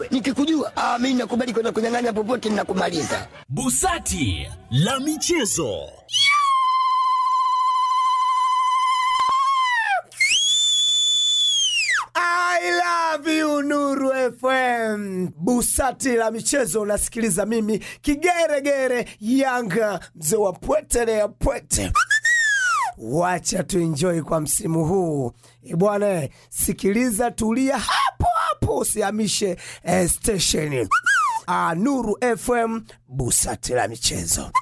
wewe. Nikikujua ah, mimi nakubali kwenda kunyang'anya popote, ninakumaliza. Busati la michezo. I love you Nuru FM. Busati la michezo unasikiliza mimi kigeregere Yanga mzee wa pwete ya pwete. Wacha tuenjoy kwa msimu huu E bwana, sikiliza, tulia hapo hapo, usihamishe eh, station. Ah, Nuru FM, busati la michezo.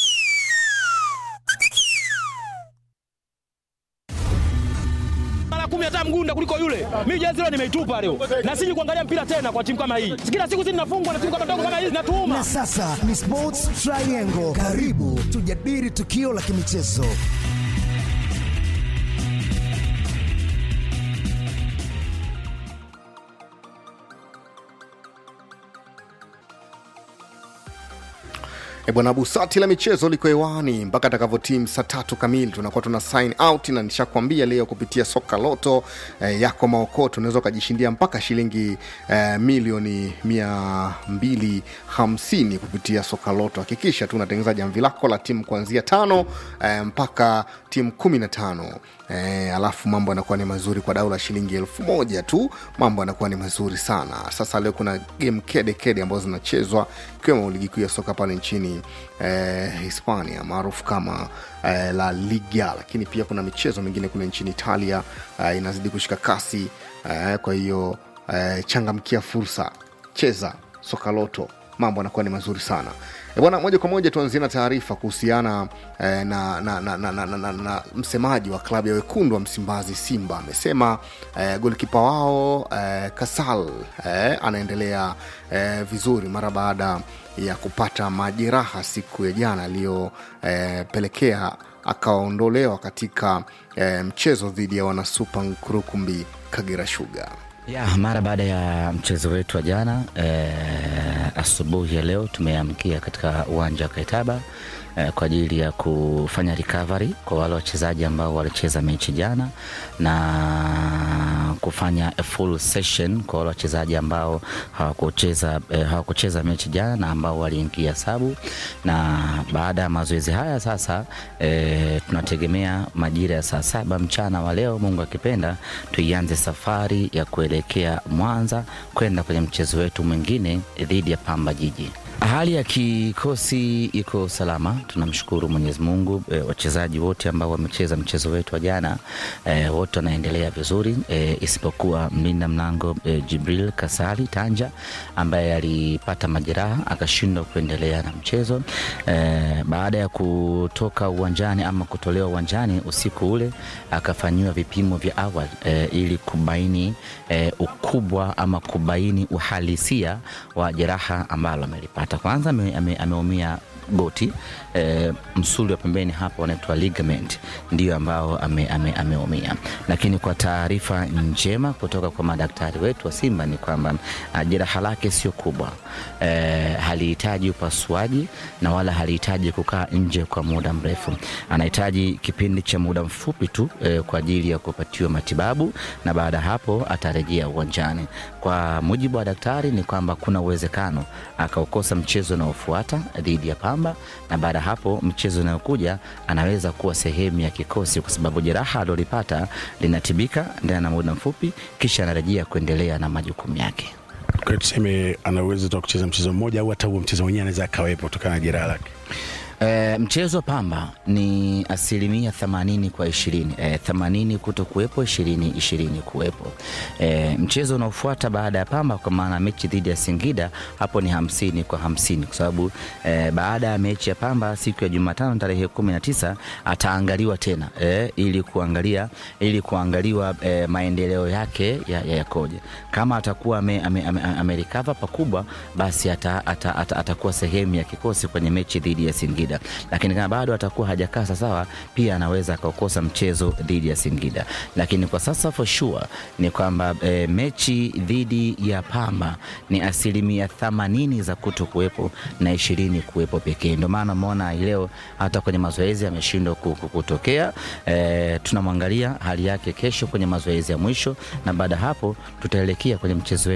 mara kumi hata mgunda kuliko yule. Mimi jezi leo nimeitupa leo, na siji kuangalia mpira tena kwa timu kama hii. Kila siku sisi tunafungwa na timu kama ndogo kama hizi, natuuma Na sasa ni Sports Triangle. Karibu tujadili tukio la kimichezo. E bwana, busati la michezo liko hewani mpaka atakavyotimu saa tatu kamili, tunakuwa tuna sign out, na nishakwambia leo kupitia soka loto eh, yako maokoto unaweza ukajishindia mpaka shilingi eh, milioni mia mbili hamsini kupitia soka loto. Hakikisha tu unatengeneza jamvi lako la timu kuanzia tano eh, mpaka timu kumi na tano eh, alafu mambo yanakuwa ni mazuri kwa dau la shilingi elfu moja tu, mambo yanakuwa ni mazuri sana. Sasa leo kuna game kede kede ambazo zinachezwa ikiwemo ligi kuu ya soka pale nchini eh, Hispania maarufu kama eh, La Liga, lakini pia kuna michezo mingine kule nchini Italia eh, inazidi kushika kasi eh, kwa hiyo eh, changamkia fursa, cheza soka loto, mambo yanakuwa ni mazuri sana. E bwana, moja kwa moja tuanzie na taarifa kuhusiana eh, na, na, na, na, na, na, na, na msemaji wa klabu ya wekundu wa Msimbazi Simba amesema eh, golkipa wao eh, Kasal eh, anaendelea eh, vizuri mara baada ya kupata majeraha siku ya jana aliyopelekea eh, akaondolewa katika eh, mchezo dhidi ya wanasupa Nkurukumbi Kagera Sugar. Ya, mara baada ya mchezo wetu wa jana eh, asubuhi ya leo tumeamkia katika uwanja wa Kaitaba eh, kwa ajili ya kufanya recovery kwa wale wachezaji ambao walicheza mechi jana na kufanya a full session kwa wale wachezaji ambao hawakucheza eh, hawakucheza mechi jana na ambao waliingia sabu, na baada ya mazoezi haya sasa eh, tunategemea majira ya saa saba mchana wa leo, Mungu akipenda, tuianze safari ya kuelekea Mwanza kwenda kwenye mchezo wetu mwingine dhidi ya Pamba Jiji. Hali ya kikosi iko salama, tunamshukuru Mwenyezi Mungu. E, wachezaji wote ambao wamecheza mchezo wetu wa jana e, wote wanaendelea vizuri e, isipokuwa mlinda mlango e, Jibril Kasali Tanja ambaye alipata majeraha akashindwa kuendelea na mchezo e, baada ya kutoka uwanjani ama kutolewa uwanjani usiku ule akafanyiwa vipimo vya awali e, ili kubaini e, ukubwa ama kubaini uhalisia wa jeraha ambalo amelipata. Kwanza ame- ame- ameumia goti e, msuli wa pembeni hapo unaitwa ligament ndio ambao ameumia ame, ameumia. lakini kwa taarifa njema kutoka kwa madaktari wetu wa Simba ni kwamba ah, jeraha lake sio kubwa e, halihitaji upasuaji na wala halihitaji kukaa nje kwa muda mrefu. Anahitaji kipindi cha muda mfupi tu e, kwa ajili ya kupatiwa matibabu na baada ya hapo atarejea uwanjani. Kwa mujibu wa daktari ni kwamba kuna uwezekano akaukosa mchezo unaofuata dhidi ya Pamba, na baada ya hapo mchezo unayokuja anaweza kuwa sehemu ya kikosi, kwa sababu jeraha alilolipata linatibika ndani ya muda mfupi, kisha anarejea kuendelea na majukumu yake. Kwa hiyo tuseme ana uwezo tu wa kucheza mchezo mmoja au hata huo mchezo mwenyewe anaweza akawepo kutokana na jeraha lake. E, mchezo wa Pamba ni asilimia themanini kwa ishirini e, themanini kuto kuwepo ishirini ishirini kuwepo. E, mchezo unaofuata baada ya Pamba kwa maana mechi dhidi ya Singida hapo ni hamsini kwa hamsini kwa sababu e, baada ya mechi ya Pamba siku ya Jumatano tarehe kumi na tisa ataangaliwa tena e, ili kuangalia ili kuangaliwa e, maendeleo yake ya, ya yakoje. Kama atakuwa amerecover ame, ame, ame recover pakubwa, basi ata, ata, ata, atakuwa sehemu ya kikosi kwenye mechi dhidi ya Singida, lakini kama bado atakuwa hajakaa sawasawa, pia anaweza akaukosa mchezo dhidi ya Singida. Lakini kwa sasa for sure ni kwamba e, mechi dhidi ya Pamba ni asilimia themanini za kuto kuwepo na ishirini kuwepo pekee. Ndio maana umeona hii leo hata kwenye mazoezi ameshindwa ku- ku- kutokea. E, tunamwangalia hali yake kesho kwenye mazoezi ya mwisho, na baada ya hapo tutaelekea kwenye mchezo wetu